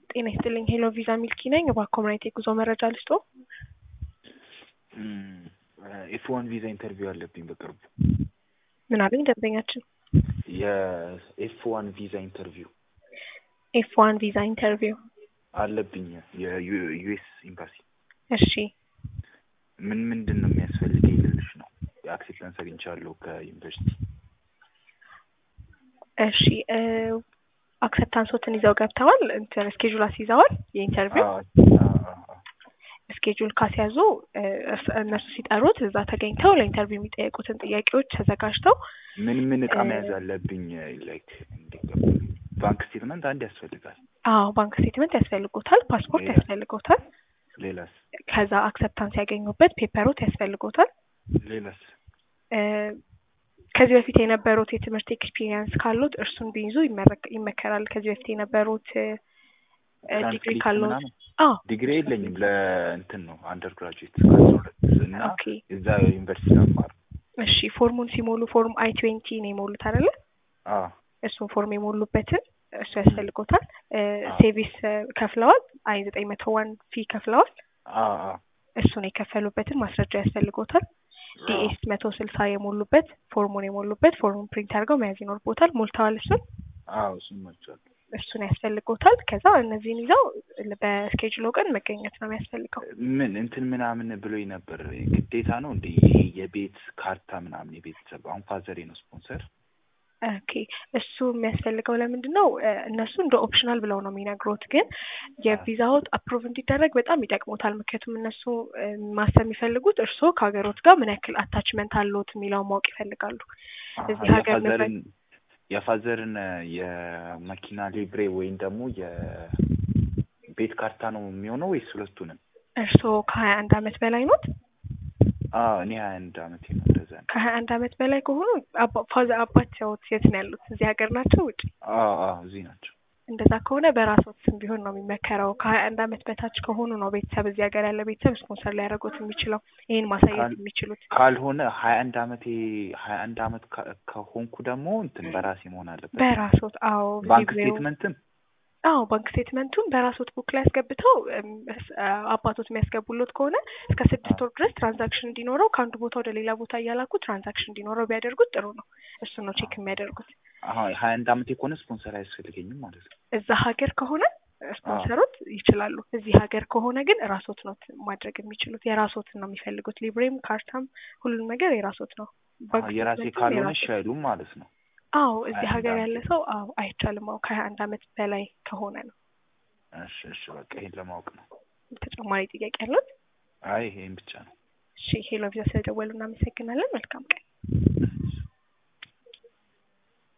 ጤና ይስጥልኝ ሄሎ ቪዛ ሚልኪ ነኝ። እባክዎ ምን አይነት የጉዞ መረጃ ልስጥዎ? ኤፍ ዋን ቪዛ ኢንተርቪው አለብኝ በቅርቡ። ምን አሉኝ ደንበኛችን? የኤፍ ዋን ቪዛ ኢንተርቪው ኤፍ ዋን ቪዛ ኢንተርቪው አለብኝ የዩኤስ ኤምባሲ። እሺ ምን ምንድን ነው የሚያስፈልገኝ ልልሽ ነው። የአክሴፕታንስ አግኝቻለሁ ከዩኒቨርሲቲ። እሺ አክሰፕታንሶትን ይዘው ገብተዋል? እንትን ስኬጁል አስይዘዋል? የኢንተርቪው ስኬጁል ካስያዙ እነሱ ሲጠሩት እዛ ተገኝተው ለኢንተርቪው የሚጠየቁትን ጥያቄዎች ተዘጋጅተው ምን ምን እቃ መያዝ አለብኝ? ላይክ ባንክ ስቴትመንት አንድ ያስፈልጋል። አዎ ባንክ ስቴትመንት ያስፈልጎታል። ፓስፖርት ሌላ? ያስፈልጎታል። ሌላስ ከዛ አክሰፕታንስ ያገኙበት ፔፐሮት ያስፈልጎታል። ሌላስ? እ ከዚህ በፊት የነበሩት የትምህርት ኤክስፒሪየንስ ካሉት እርሱን ቢይዙ ይመረክ- ይመከራል። ከዚህ በፊት የነበሩት እ ዲግሪ ትራንስክሪፕት ካሉት ምናምን አዎ ዲግሪ የለኝም። ለእንትን ነው አንደር ግራጁዌት ከአስራ ሁለት እና ኦኬ እዛ ዩኒቨርሲቲ ነው የምማረው። እሺ ፎርሙን ሲሞሉ ፎርም አይ ትዌንቲ ነው የሞሉት አይደለ? አዎ እሱን ፎርም የሞሉበትን እሱ ያስፈልጎታል። እ አዎ። ሴቪስ እ ከፍለዋል። አይ ዘጠኝ መቶ ዋን ፊ ከፍለዋል። አዎ አዎ እሱን የከፈሉበትን ማስረጃ ያስፈልጎታል። አዎ ዲኤስ መቶ ስልሳ የሞሉበት ፎርሙን የሞሉበት ፎርሙን ፕሪንት አድርገው መያዝ ይኖርቦታል። ሞልተዋል። እሱን አዎ እሱን መቻል እሱን ያስፈልጎታል። ከዛ እነዚህን ይዘው በስኬጁሎ ቀን መገኘት ነው የሚያስፈልገው። ምን እንትን ምናምን ብሎኝ ነበር። ግዴታ ነው እንደ ይሄ የቤት ካርታ ምናምን የቤተሰብ አሁን ፋዘሬ ነው ስፖንሰር። ኦኬ እሱ የሚያስፈልገው ለምንድን ነው? እ እነሱ እንደ ኦፕሽናል ብለው ነው የሚነግሩት፣ ግን የቪዛዎት አፕሩቭ እንዲደረግ በጣም ይጠቅሙታል። ምክንያቱም እነሱ እ ማሰብ የሚፈልጉት እርስዎ ከሀገሮት ጋር ምን ያክል አታችመንት አለዎት የሚለውን ማወቅ ይፈልጋሉ። እዚህ ሀገር ንብረት የፋዘርን የፋዘርን የመኪና ሊብሬ ወይም ደግሞ የቤት ካርታ ነው የሚሆነው ወይስ ሁለቱንም? እርስዎ ከሀያ አንድ አመት በላይ ኖት? አዎ እኔ ሀያ አንድ አመቴ ነው። እንደዛ ነው። ከሀያ አንድ አመት በላይ ከሆኑ አባ- ፋዘ አባቸውት የት ነው ያሉት? እዚህ ሀገር ናቸው ውጭ? አዎ አዎ እዚህ ናቸው። እንደዛ ከሆነ በራስዎት ስም ቢሆን ነው የሚመከረው። ከሀያ አንድ አመት በታች ከሆኑ ነው ቤተሰብ እዚህ ሀገር ያለ ቤተሰብ ስፖንሰር ሊያደርጉት የሚችለው ይህን ማሳየት ካል- የሚችሉት። ካልሆነ ሀያ አንድ አመቴ ሀያ አንድ አመት ከ- ከሆንኩ ደግሞ እንትን በራሴ መሆን አለበት። በራስዎት አዎ ባንክ ሊብሬው ስቴትመንትም አዎ ባንክ ስቴትመንቱን በራስዎት ቡክ ላይ ያስገብተው እም፣ እስ- አባቶት የሚያስገቡሎት ከሆነ እስከ ስድስት ወር ድረስ ትራንዛክሽን እንዲኖረው ከአንዱ ቦታ ወደ ሌላ ቦታ እያላኩ ትራንዛክሽን እንዲኖረው ቢያደርጉት ጥሩ ነው። እሱን ነው ቼክ የሚያደርጉት። አሁን ሀያ አንድ አመቴ ከሆነ ስፖንሰር አያስፈልገኝም ማለት ነው። እዛ ሀገር ከሆነ ስፖንሰሮት ይችላሉ። እዚህ ሀገር ከሆነ ግን ራስዎት ነው ማድረግ የሚችሉት። የራስዎትን ነው የሚፈልጉት። ሊብሬም ካርታም ሁሉም ነገር የራስዎት ነው። ባንክ አዎ፣ የራሴ ስቴትመንቱም ካልሆነ የራስዎት እሺ አይሉም ማለት ነው። አዎ እዚህ ሀያ አንድ ሀገር አመቴ ያለ ሰው አዎ አይቻልም። አዎ ከሀያ አንድ አመት በላይ ከሆነ ነው። እሺ እሺ በቃ ይሄን ለማወቅ ነው። ተጨማሪ ጥያቄ ያለው? አይ ይሄን ብቻ ነው። እሺ ሄሎ ቪዛ ስለደወሉ እናመሰግናለን። መልካም ቀን።